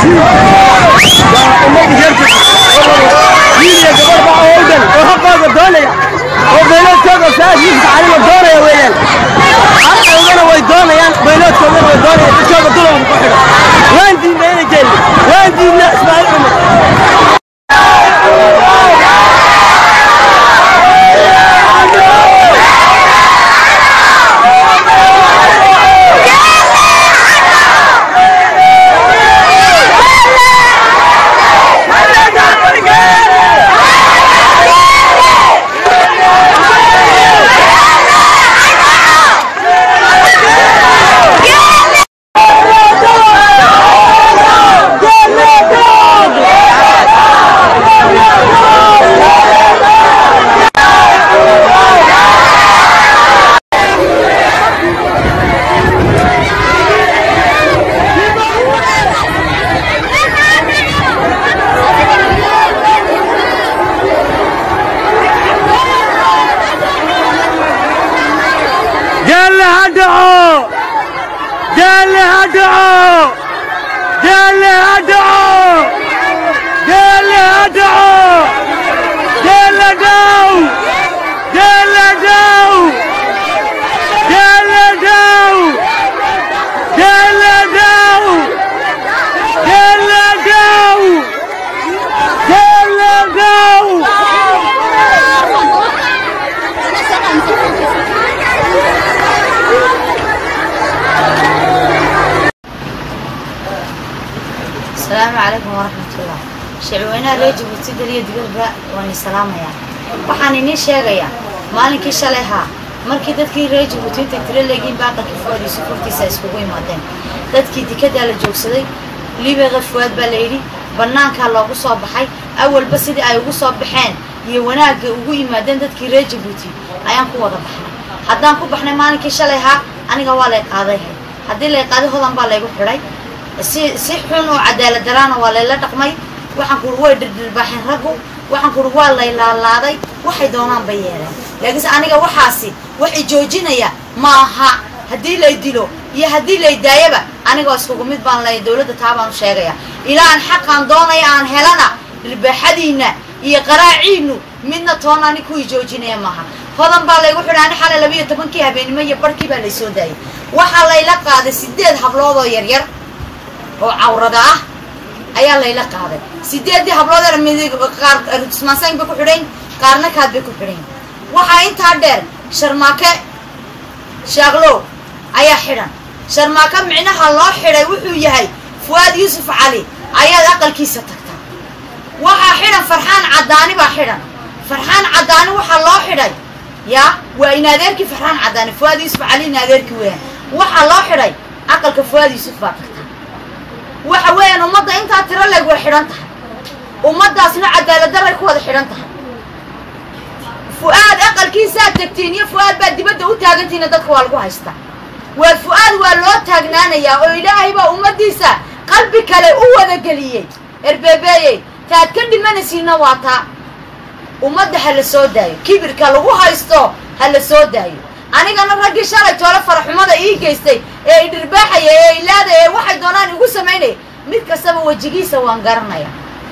جل هدعو جل هدعو جل هدعو جل هدعو جل داو جل داو جل داو جل داو جل داو جل داو asalaamu calaykum waraxmatullah shicweynaha reer jabuuti daliya digirba waan i salaamayaa waxaan idiin sheegayaa maalinkii shalay haa markii dadkii reer jabuuti intay tiro leegiin baaqalkii fuwaadiisu furtiisa iskugu imaadeen dadkii dikadaa la joogsaday libeqa fuwaad baa la yidhi bannaankaa loogu soo baxay awalba sidii ay ugu soo baxeen iyo wanaagga ugu yimaadeen dadkii reer jabuuti ayaan ku wada baxnay haddaan ku baxnay maalinkii shalay haa aniga waa lay qaadayhay haddii lay qaaday hodan baa laygu xidhay si si xun oo cadaalad daraana waa layla dhaqmay waxaan kuuri way dhirdhirbaaxeen raggu waxaan kuuri waa lay laalaaday waxay doonaan bay yeeleen laakiinse aniga waxaasi waxay joojinaya maaha haddii lay dilo iyo haddii lay daayaba anigoo iskugu mid baan lay dowladda taa baan u sheegaya ilaa aan xaqaan doonaya aan helana dhirbaaxadiinna iyo qaraaciinu midna toona ani kuwii joojinaya maaha hodan baa laygu xidhay ani xalay labiiyo tobankii habeenimo iyo barhkii baa laysoo daayay waxaa layla qaaday sideed hablood oo yaryar oo cawrada ah ayaa layla qaaday sideeddii habloodana midig qaar ismaansayn bay ku xidhayn qaarna kaad bay ku xidhayn waxaa intaa dheer sharmaake shaaqlow ayaa xidhan sharmaake micnaha loo xidhay wuxuu yahay fuwaad yuusuf cali ayaad aqalkiisa tagtaa waxaa xidhan farxaan caddaani baa xidhan farxaan caddaani waxaa loo xidhay yaa waa in adeerkii farxaan caddaani fuwaad yuusuf cali in adeerkii weeyaan waxaa loo xidhay aqalka fuwaad yuusuf baa tagtaa waxa weeyaan ummadda intaa tiro leeg way xidhan tahay ummaddaasna cadaaladdaray ku wada xidhan tahay fu'aad aqalkiisaad tagtiin iyo fu'aad baad dibadda u taagantihiina dadka waa lagu haystaa waa fu'aad waa loo taagnaanayaa oo ilaahay baa ummaddiisa qalbi kale u wada geliyey erbeebeeyey taad ka dhimanaysiinna waa taa ummadda ha la soo daayo kibirka lagu haysto ha la soo daayo anigana raggii shalay toole faraxumada ii geystay ee idhirbaaxaya ee ilaadaya ee waxay doonaan igu samaynaya mid kastaba wejigiisa waan garanaya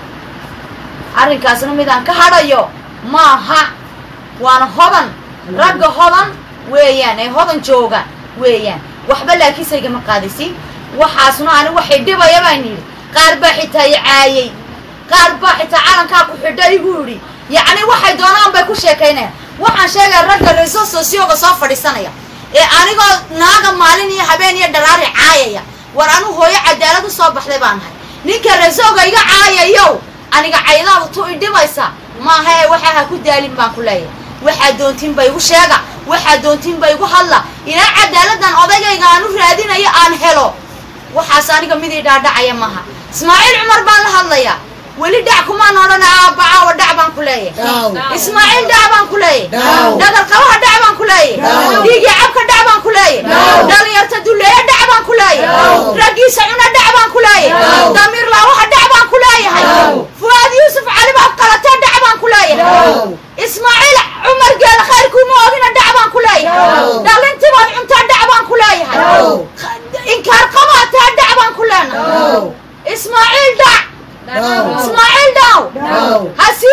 arrinkaasna midaan ka hadhayo maaha waana hodan ragga hodan weeyaan ee hodan jooga weeyaan waxba laakiinse igama qaadaysin waxaasna ani waxay dhibaya baan yidhi qaar baa xitaa i caayey qaar baa xitaa calankaa ku xidha igu yidhi yacni waxay doonaan bay ku sheekaynayaan waxaan sheegaya ragga reeso sosiyoga soo fadhiisanaya ee anigoo naaga maalin iyo habeen iyo dharaari caayaya war anu hooyo cadaalad u soo baxday baan ahay ninka reesooga iga caayayow aniga caydaadu tu i dhibaysa maaha ee waxa ha ku daalin baan ku leeyahay waxaa doontiinba igu sheega waxaa doontiinba igu hadla ilaa cadaaladdan odaygayga aan u raadinayo aan helo waxaas aniga mid ii dhaadhacaya maaha ismaaciil cumar baan la hadlayaa weli dhac kumaan odhana aabacaawa dhac baan ku leeyahay ismaaciil dhac baan ku leeyahay dhagarqabaha dhac baan ku leeyahay dhiigii cabka dhac baan ku leeyahay dhalinyarta duleeya dhac baan ku leeyahay raggiisa cuna dhac baan ku leeyahay damiir laawaha dhac baan ku leeyahay fuwaad yuusuf cali baad qalatee dhac baan ku leeyahay ismaaciil cumar geela khayrkuuma ogina dhac baan ku leeyahay dhalintii baad cuntaa dhac baan ku leeyahay inkaar qabaatee dhac baan ku leenahay ismaaciil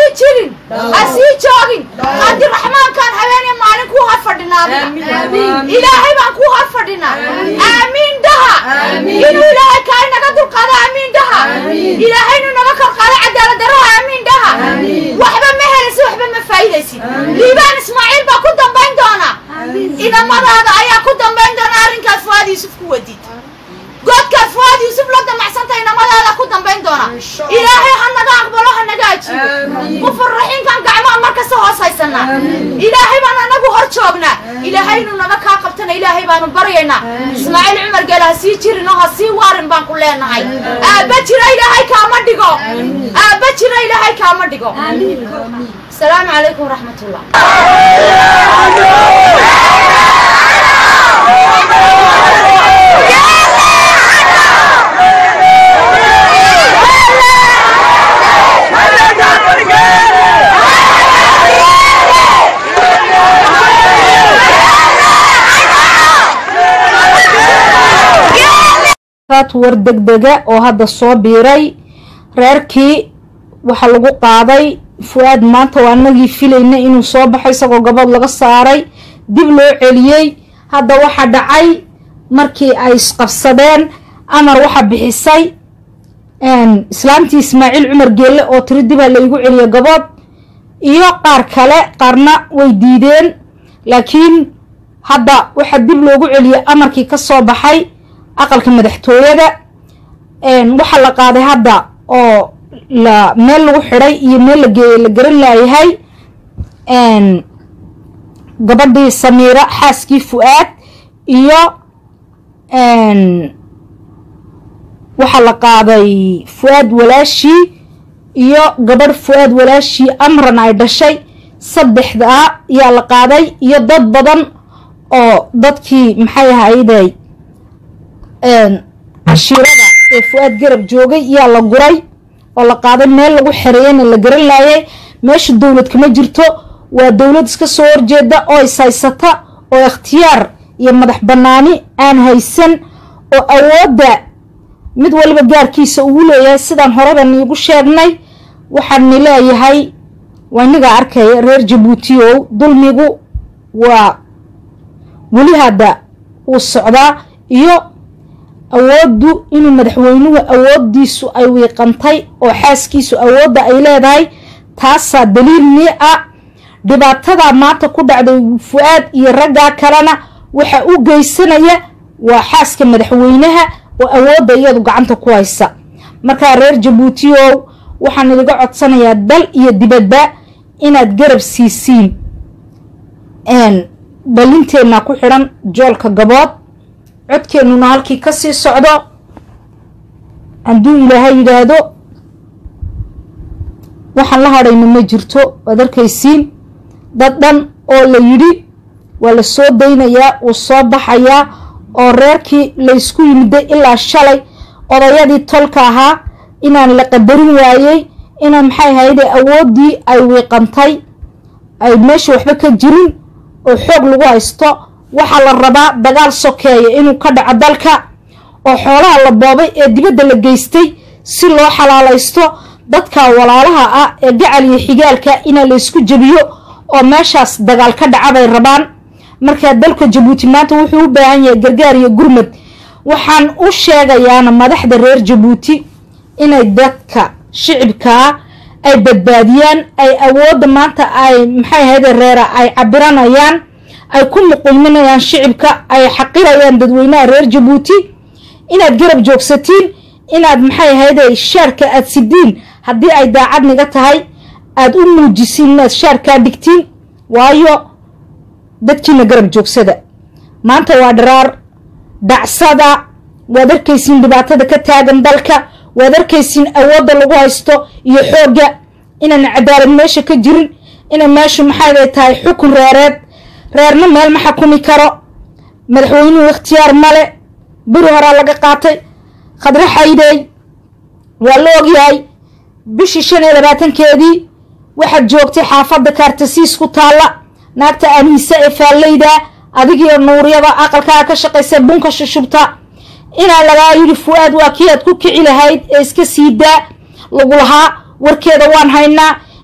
sii jirin ha sii joogin cabdiraxmaankaan habeenee maalin kuu har fadhinaa ilaahay baan kuu har fadhinaa aamiin dhaha inuu ilaahay kaa inaga dulqaado aamiin dhaha ilaahay inuu naga kor qaado cadaalad daraha aamiin dhaha waxba ma helaysid waxba ma faa'iidaysid liibaan ismaaciil baa ku dambayn doona idamadaada ayaa ku dambayn doona arrinkaas fuaad yuusuf ku wadid godkaad fuaad yuusuf la damacsanta inamadaada ku dambayn doona ilaahay ha naga aqbalo ha naga ajiibo mufaraxiinkan gacmaha markasta hoos haysanaa ilaahay baan anagu hor joognaa ilaahay inuu naga kaa qabtana ilaahay baanu baryaynaa ismaaciil cumar geele ha sii jirin oo ha sii waarin baan ku leenahay aabba jira ilaahay kaama dhigo aabba jira ilaahay kaama dhigo asalaamu calaykum waraxmatullah war degdega oo hadda soo biiray reerkii waxaa lagu qaaday fu-aad maanta waa anagii filayna inuu soo baxo isagoo gabood laga saaray dib loo celiyey hadda waxaa dhacay markii ay isqabsadeen amar waxaa bixisay islaamtii ismaaciil cumar geelle oo tiri dibaa laygu celiyo gabood iyo qaar kale qaarna way diideen laakiin hadda waxaa dib loogu celiyey amarkii ka soo baxay aqalka madaxtooyada waxaa la qaaday hadda oo la meel lagu xidhay iyo meel la geeyey la garan laayahay gabadhii samiira xaaskii fu-aad iyo waxaa la qaaday fu-aad walaashii iyo gabadh fu-aad walaashii amran ay dhashay saddexdaa yaa la qaaday iyo dad badan oo dadkii maxay ahayday cashiirada ee fu-aad garab joogay yaa la guray oo la qaaday meel lagu xereeyana la garan laayay meesha dowlad kama jirto waa dowlad iska soo horjeeda oo is haysata oo ikhtiyaar iyo madax bannaani aan haysan oo awoodda mid waliba gaarkiisa ugu leeyahay sidaan horeba niigu sheegnay waxaan ni leeyahay waa inigaa arkaya reer jabuuti ow dulmigu waa weli hadda uu socdaa iyo awooddu inuu madaxweynuhu awooddiisu ay wiiqantay oo xaaskiisu awoodda ay leedahay taasaa daliil nii ah dhibaatadaa maanta ku dhacday fu-aad iyo raggaa kalena waxa u geysanaya waa xaaska madaxweynaha oo awoodda iyadu gacanta ku haysa markaa reer jabuuti ow waxaan idiga codsanayaa dal iyo dibadba inaad garab siisiin balinteenna ku xidhan joolka gabood codkeennuna halkii ka sii socdo hadduu ilaahay yidhaahdo waxaan la hadhayna ma jirto waad arkaysiin dad dhan oo la yidhi waa la soo daynayaa wuu soo baxayaa oo reerkii laysku yimiday ilaa shalay odayadii tolka ahaa inaan la qadarin waayey inaan maxay ahayde awooddii ay wiiqantay ay meesha waxba ka jirin oo xoog lagu haysto waxaa la rabaa dagaal sokeeya inuu ka dhaco dalka oo xoolaha la boobay ee dibadda la geystay si loo xalaalaysto dadka walaalaha ah ee gacal iyo xigaalka inaa laysku jebiyo oo meeshaas dagaal ka dhaca bay rabaan markaa dalka jabuuti maanta wuxuu u baahan yahay gargaar iyo gurmad waxaan u sheegayaana madaxda reer jabuuti inay dadka shicibkaa ay badbaadiyaan ay awoodda maanta ay maxay ahayde reera ay cabiranayaan ay ku muqulminayaan shicibka ay xaqirayaan dadweynaha reer jabuuti inaad garab joogsatiin inaad maxay ahayde shaarka aad sidiin haddii ay daacadniga tahay aada u muujisiin inaad shaarkaa dhigtiin waayo dadkiina garab joogsada maanta waa dharaar dhacsada waad arkaysiin dhibaatada ka taagan dalka waad arkaysiin awoodda lagu haysto iyo xoogga inaan cadaalad meesha ka jirin inay meeshu maxay tahay xukun reereed reerna meel ma xakumi karo madaxweynuhu ikhtiyaar male beri horaa laga qaatay khadre xaydey waa la ogyahay bishii shan iyo labaatankeedii waxaad joogtay xaafadda kaartasiis ku taalla naagta aniise ee faallayda adigiyo nuuryada aqalkaa ka shaqaysa bunka shushubta inaa lagaa yidhi fu-aad waa kii aad ku kici lahayd ee iska sii daa lagu lahaa warkeeda waan haynaa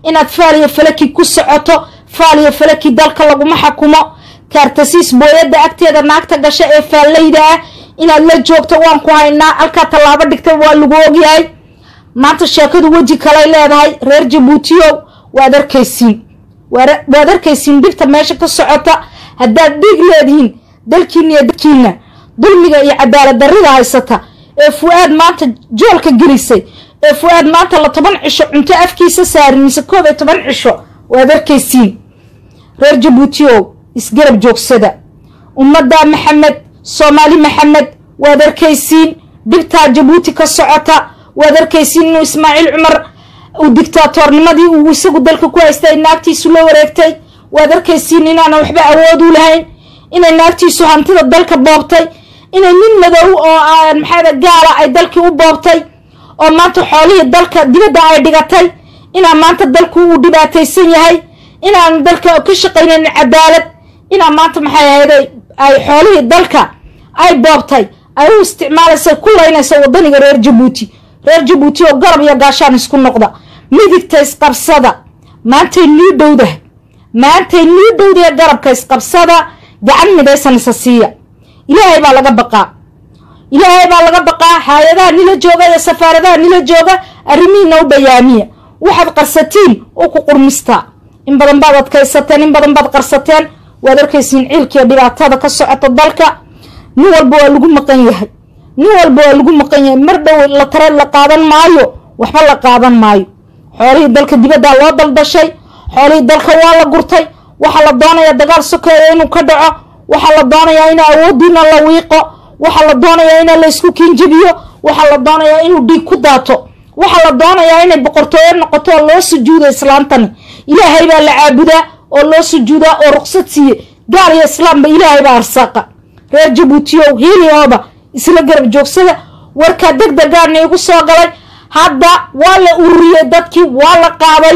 inaad faaliya falaki ku socoto faaliya falaki dalka laguma xakumo kaartasiis booyadda agteeda naagta gasha ee faallayda ah inaad la joogto waan ku haynaa halkaa tallaabo dhigta waa lagu ogyahay maanta sheekadu weji kalay leedahay reer jabuutiyow waad arkaysiin waad arkaysiin dhibta meesha ka socota haddaad dhiig leedihiin dalkiina iyo dadkiina dulmiga iyo cadaalad darrida haysata ee fu-aad maanta joolka gelisay ee fu-aad maanta la toban cisho cunto afkiisa saarin mise koob iyo toban cisho waad arkaysiin reer jabuutiyow isgarab joogsada ummadda maxamed soomaali maxamed waad arkaysiin dhibtaa jabuuti ka socota waad arkaysiin inuu ismaaciil cumar uu dictaatoornimadii uu isagu dalka ku haystay naagtiisu la wareegtay waad arkaysiin inaana waxba awood u lahayn inay naagtiisu hantida dalka boobtay inay nin madow oo aan maxaada gaala ay dalkii u boobtay oo maanta xoolihii dalka dibadda ay dhigatay inaa maanta dalku uu dhibaataysan yahay inaan dalka ka shaqaynayn cadaalad inaa maanta maxay ahayday ay xoolihii dalka ay boobtay ay u isticmaalaysa ku laynaysa wadaniga reer jabuuti reer jabuuti oo garab iyo gaashaan isku noqda midigta isqabsada maantay nii dhowdahay maantay nii dhowdahe garabka isqabsada gacan midaysan isa siiya ilaahay baa laga baqaa ilaahay baa laga baqaa hay-adaha nila jooga iyo safaaradaha nila jooga arrimihiina u bayaamiya waxaad qarsatiin oo ku qurmistaa in badan baad adkaysateen in badan baad qarsateen waad arkaysiin ciilkiiyo dhibaatada ka socota dalka nin walba waa lagu maqan yahay nin walba waa lagu maqan yahay mar dhow la tare la qaadan maayo waxba la qaadan maayo xoolihii dalka dibaddaa loo daldashay xoolihii dalka waa la gurtay waxaa la doonayaa dagaal sokeeya inuu ka dhaco waxaa la doonayaa in awoodiina la wiiqo waxaa la doonayaa in la isku kiinjabiyo waxaa la doonayaa inuu dhiig ku daato waxaa la doonayaa inay boqortooyo noqoto oo loo sujuudo islaantani ilaahay baa la caabudaa oo loo sujuudaa oo ruqsad siiye gaal iyo islaamba ilaahay baa arsaaqa reer jabuutiyow hiiliyooba isla garab joogsada warkaa deg degaana igu soo galay hadda waa la ururiyey dadkii waa la qaaday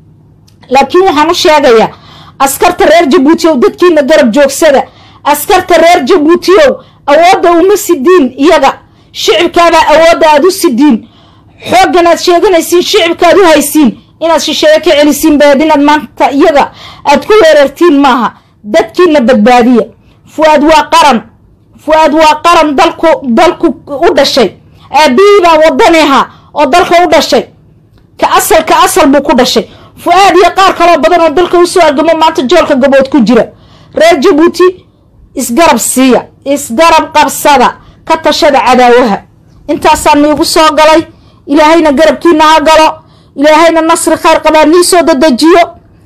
laakiin waxaan u sheegayaa askarta reer jabuutiyow dadkiina garab joogsada askarta reer jabuutiyow awoodda uma sidiin iyaga shicibkaabaa awoodda aad u sidiin xooggan aad sheeganaysiin shicibkaaad u haysiin inaad shisheeye ka celisiin baad inaad maanta iyaga aad ku weerartiin maaha dadkiina badbaadiya fu-aad waa qaran fu-aad waa qaran dalku dalku u dhashay aabihii baa wadani ahaa oo dalka u dhashay ka asal ka asal buu ku dhashay fu-aad iyo qaar kaloo badan oo dalka usoo argamo maanta joolka gabood ku jira reer jabuuti isgarab siiya isgarab qabsada ka tashada cadaawaha intaasaa niigu soo galay ilaahayna garabkiina ha galo ilaahayna nasri khayr qabaa nii soo dadejiyo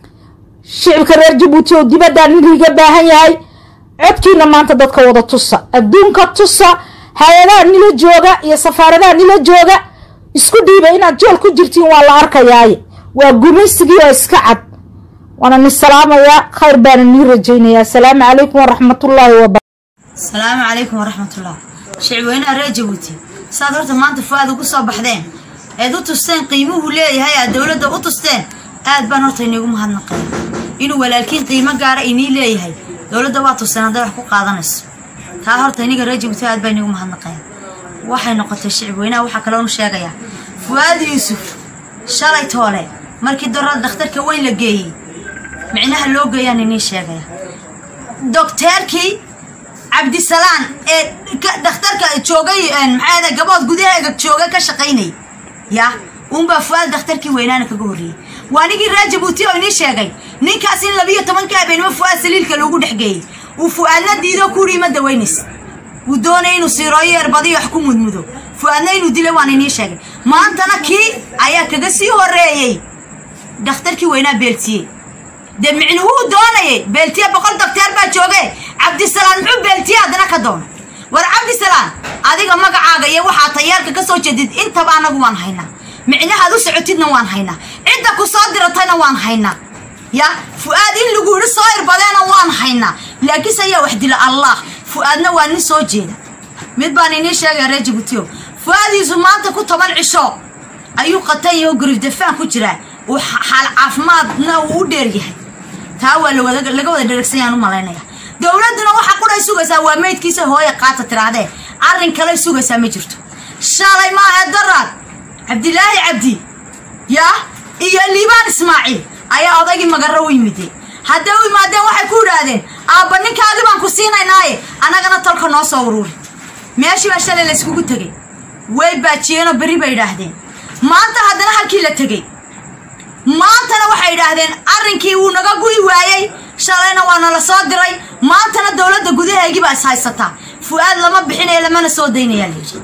shicibka reer jabuuti oo dibaddaa niliiga baahan yahay codkiina maanta dadka wada tusa adduunka tusa hay-adaha nila jooga iyo safaaradaha nila jooga isku dhiiba inaad jool ku jirtiin waa la arkayaaye waa gumaysigii oo iska cad waana ni salaamayaa khayr baana nii rajaynayaa asalaamu calaykum waraxmatullaahi waba asalaamu calaykum waraxmatullah shicweynaha reer jabuuti saad horta maanta fu-aad ugu soo baxdeen eed u tusteen qiimuhu leeyahay aad dowladda u tusteen aad baan horta iniigu mahadnaqaya inuu walaalkiin qiimo gaara inii leeyahay dowladda waa tusteen hadday wax ku qaadanayso taa horta iniga reer jabuuti aad baa iniigu mahadnaqaya waxay noqotay shicib weynaha waxaa kaloonu sheegayaa fu-aad yuusuf shalay toole markii dora dhakhtarka weyn la geeyey micnaha loo geeyaan inii sheegaya docteerkii cabdisalaan ee dhakhtarka joogay maxaa gabood gudaheega jooga ka shaqaynay ya uunbaa fu-aad dhakhtarkii weynaana kaga horreeyey waa nigii reer jabuuti oo inii sheegay ninkaas in labiyo tobanka habeenimo fu-aad saliilka loogu dhexgeeyey uu fu-aadna diido kuurii ma dawaynaysa wuu doonaya inuu siirooyo erbadiyo wax ku mudmudo fu-aadna inuu dila waan inii sheegay maantana kii ayaa kaga sii horreeyey dhakhtarkii weynaa beeltiyey dee micnuhuu doonayay beeltiye boqol docteer baa jooge cabdisalaan muxuu beeltiye haddana ka doona war cabdisalaan adiga magacaaga iyo waxaa tayaarka ka soo jeedid intaba anagu waan haynaa micnahaad u socotidna waan haynaa cidda ku soo diratayna waan haynaa ya fu-aad in lagu yidhi soo irbadeena waan haynaa laakiinse ayaa wax dila allah fu-aadna waa nin soo jeeda mid baan inii sheegaya reer jabuutiyo fu-aadiisu maanta ku toban cisho ayuu qatan yaho gurif dafaan ku jiraa uu xaal caafimaadna uu u dheer yahay taa waa laga wada dheregsanyaan u malaynaya dowladduna waxa qudhay sugaysaa waa meydkiisa hooye qaata tirahdee arrin kale sugaysaa ma jirto shalay maaha daraad cabdilaahi cabdi yaa iyo liibaan ismaaciil ayaa odaygii magarro u yimideen hadday u yimaadeen waxay ku idhaahdeen aabba ninkaadi baan ku siinaynaaye annagana tolka noo soo uruuri meeshii baa shalay layskugu tegey way baajiyeenoo berri bay idhaahdeen maanta haddana halkii la tegey maantana waxay idhaahdeen arrinkii wuu naga gu'i waayey shalayna waa nala soo diray maantana dowladda gudaheegii baa is haysataa fu-aad lama bixinaya lamana soo daynayaa layidhi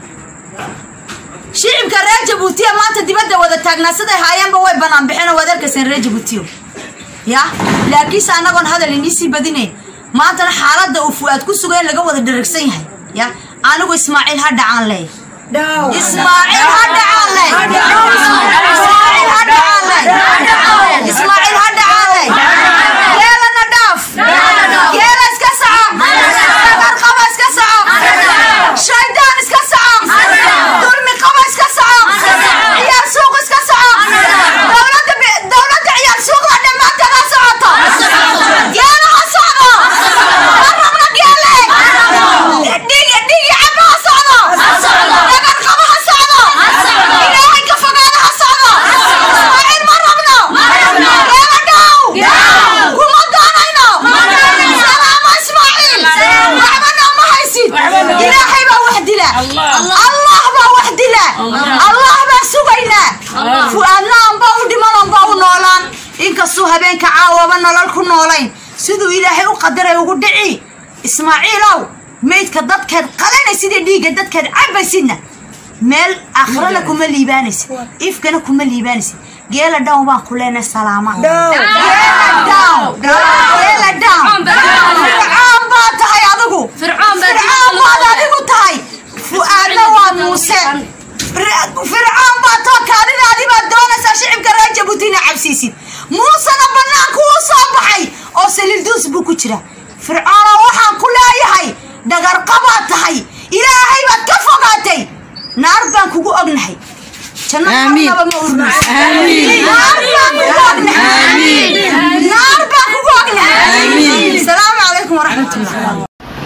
shicibka reer jabuutiya maanta dibadda wada taagnaa siday haayeenba way bannaan bixeenoo waad arkayseen reer jabuutiyo ya laakiinse annagoon hadal iniisii badinayn maantana xaaladda uu fu-aad ku suga in laga wada dharagsan yahay ya anigu ismaaciil ha dhacaan leey ismaaciil ha dhacaan leey ismaaciil ha dhacaan leey ismaaciil ha dhacaan leey geelana dhaaf geela iska soco dagarqaba iska soco shaydaan iska soco dulmi qaba iska soco ciyaar suuq iska soco dowladda bi- dowladda ciyaar suuqda dhammaanteed ha socoto geela ha socdo ma rabno geele dhigi dhigi caba ha socdo dagarqaba ha socdo ilaahay ka fogaada ha socdo ismaaciil ma rabno geela dhow kuma doonayno salaamo ismaaciil waxba nooma haysid ilaahay baa wax dila allah baa wax dila allah baa sugaynaa fu-aadna anba u dhiman anba u noolaan inkastuu habeenka caawaba nolol ku noolayn siduu ilaahay u qadaray ugu dhici ismaaciilow meydka dadkeed qalanaysid iyo dhiigga dadkeed cabaysidna meel akhrana kuma liibaanaysid ifkana kuma liibaanaysid geela down baan ku leenahay salaama geela down geela down fircoon baa tahay adigu fircoon baad adigu tahay fu-aadna waa muuse fircoon baa too kaadidaadii baad doonaysaa shicibka reer jabuuti inaa cabsiisid muusena bannaanku uu soo baxay oo saliilduus buu ku jira fircoona waxaan ku leeyahay dhagarqabaad tahay ilaahay baad ka fogaatay naar baan kugu ognahay janno marnaba ma urmayso naar baan kugu ognahay naar baan kugu ognahay asalaamu calaykum waraxmatullah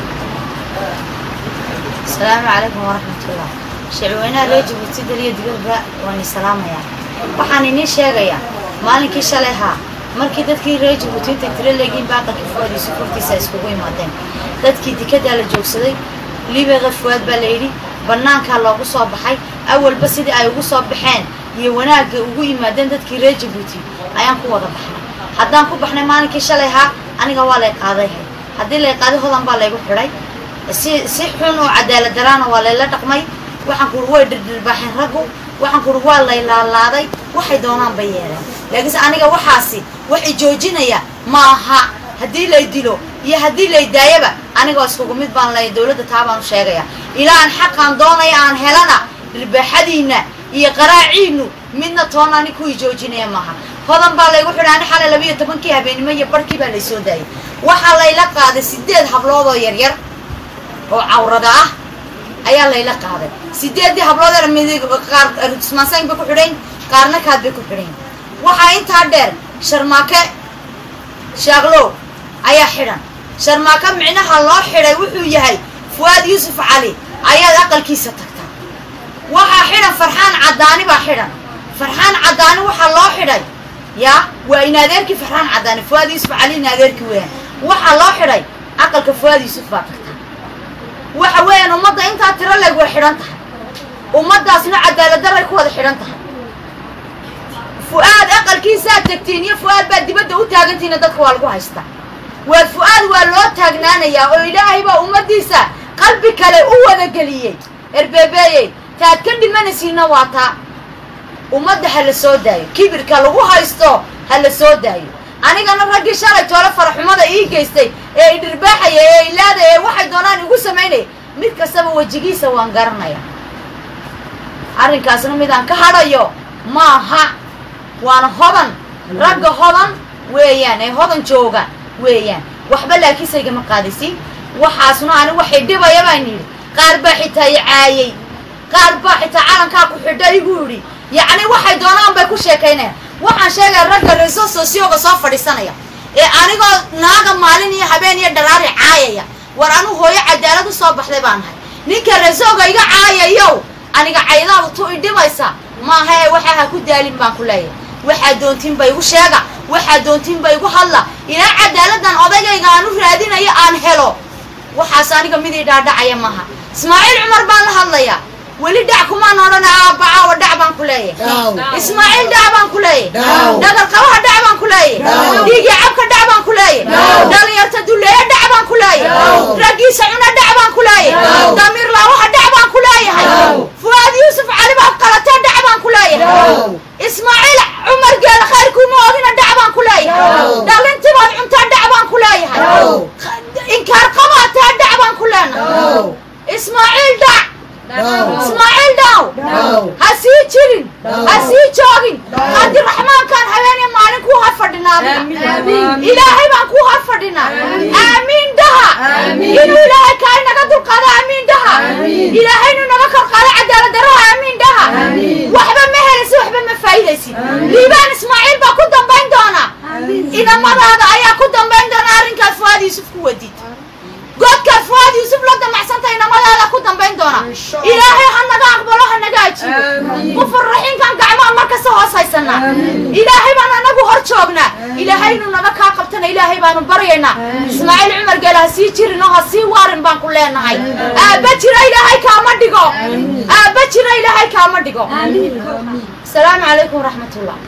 asalaamu calaykum waraxmatullah shicweynaha reer jabuuti daliya digirba waan i salaamayaa waxaan idiin sheegayaa maalinkii shalay haa markii dadkii reer jabuuti intay tiro leegiin baaqalkii fuwaadiisu furtiisa ay iskugu imaadeen dadkii dikadaa la joogsaday libeqa fuwaad baa la yidhi bannaankaa loogu soo baxay awalba sidii ay ugu soo baxeen iyo wanaagga ugu yimaadeen dadkii reer jabuuti ayaan ku wada baxnay haddaan ku baxnay maalinkii shalay haa aniga waa lay qaaday haddii lay qaaday hodan baa laygu xidhay si si xun oo cadaalad daraana waa layla dhaqmay waxaan kuuri way dhirdhirbaaxeen raggu waxaan kuuri waa lay laalaaday waxay doonaan bay yeeleen laakiinse aniga waxaasi waxay joojinaya ma aha haddii lay dilo iyo haddii lay daayaba anigoo iskugu mid baan lay dowladda taa baan u sheegaya ilaa aan xaqaan doonaya aan helana dhirbaaxadiinna iyo qaraaciinnu midna toona ani kuwii joojinaya maaha hodan baa laygu xidhay ani xalay labiiyo tobankii habeenimo iyo barhkii baa laysoo daayay waxaa layla qaaday sideed hablood oo yaryar oo cawrada ah ayaa layla qaaday sideeddii habloodee midig qaar rusmaansayn bay ku xidhayn qaarna kaad bay ku xidhayn waxaa intaa dheer sharmaake shaaqlow ayaa xidhan sharmaake micnaha loo xidhay wuxuu yahay fuwaad yuusuf cali ayaad aqalkiisa tagtaa waxaa xidhan farxaan caddaani baa xidhan farxaan caddaani waxaa loo xidhay yaa waa in adeerkii farxaan caddaani fuwaad yuusuf cali in adeerkii weeyaan waxaa loo xidhay aqalka fuwaad yuusuf baa tagtaa waxa weeyaan ummadda intaa tiro leeg way xidhan tahay ummaddaasna cadaaladdaray ku wada xidhan tahay fu-aad aqalkiisaad tegtiin iyo fu-aad baad dibadda u taagantihiina dadka waa lagu haystaa waa fu-aad waa loo taagnaanayaa oo ilaahay baa ummaddiisa qalbi kale u wada geliyey erbeebeeyey taad ka dhimanaysiinna waa taa ummadda ha la soo daayo kibirka lagu haysto ha la soo daayo anigana raggii shalay toole faraxumada ii geystay ee i dhirbaaxaya ee ilaadaya ee waxay doonaan igu samaynaya mid kastaba wejigiisa waan garanaya arrinkaasna midaan ka hadhayo maaha waana hodan ragga hodan weeyaan ee hodan jooga weeyaan waxba laakiinse igama qaadaysin waxaasna ani waxay dhibaya baan yidhi qaar baa xitaa i caayey qaar baa xitaa calankaa ku xidha igu yidhi yacni waxay doonaan bay ku sheekaynayaan waxaan sheegaya ragga reso sosioga soo fadhiisanaya ee anigoo naaga maalin iyo habeen iyo dharaari caayaya war anu hooyo cadaalad u soo baxday baan nahay ninka resoga iga caayayow aniga caydaadu tu i dhibaysa maaha ee waxaa ha ku daalin baan ku leeyahay waxaa doontiinba igu sheega waxaa doontiinba igu hadla ilaa cadaaladan odagayga aan u raadinayo aan helo waxaas aniga mid ii dhaadhacaya maaha ismaaciil cumar baan la hadlayaa weli dhac kumaan odhana aabacaawa dhac baan ku leeyahay ismaaciil dhac baan ku leeyahay dhagal qabaha dhac baan ku leeyahay dhiigii cabka dhac baan ku leeyahay dhalinyarta duleeya dhac baan ku leeyahay raggiisa cuna dhac baan ku leeyahay damiir laawaha dhac baan ku leeyahay fuaad yuusuf cali baad qalatee dhac baan ku leeyahay ismaaciil cumar geela khayrkuuma ogina dhac baan ku leeyahay dhalintibaad cuntaa dhac baan ku leeyahay inkaar qabaatee dhac baan ku leenahay ismaaciil dhac ismaaciil dhaw ha sii jirin ha sii joogin qaadiraxmaankaan habeenee maalin kuu har fadhinaa ilaahay baan kuu har fadhinaa aamiin dhaha inuu ilaahay kaa inaga dulqaado aamiin dhaha ilaahay inuu naga kor qaado cadaalad daraha aamiin dhaha waxba ma helaysid waxba ma faa'iidaysid liibaan ismaaciil baa ku dambayn doona inamadaada ayaa ku dambayn doona arrinkaad fuaad yuusuf ku wadid godkaad fuaad yuusuf la damacsantay inamadaada ku dambayn doona ilaahay ha naga aqbalo ha naga ajiibo qufur raxiimkan gacmaha markasta hoos haysanaa ilaahay baan anagu hor joognaa ilaahay inuu naga kaa qabtana ilaahay baanu baryaynaa ismaaciil cumar geele ha sii jirin oo ha sii waarin baan ku leenahay aabba jira ilaahay kaama dhigo aabba jira ilaahay kaama dhigo asalaamu calaykum waraxmatullah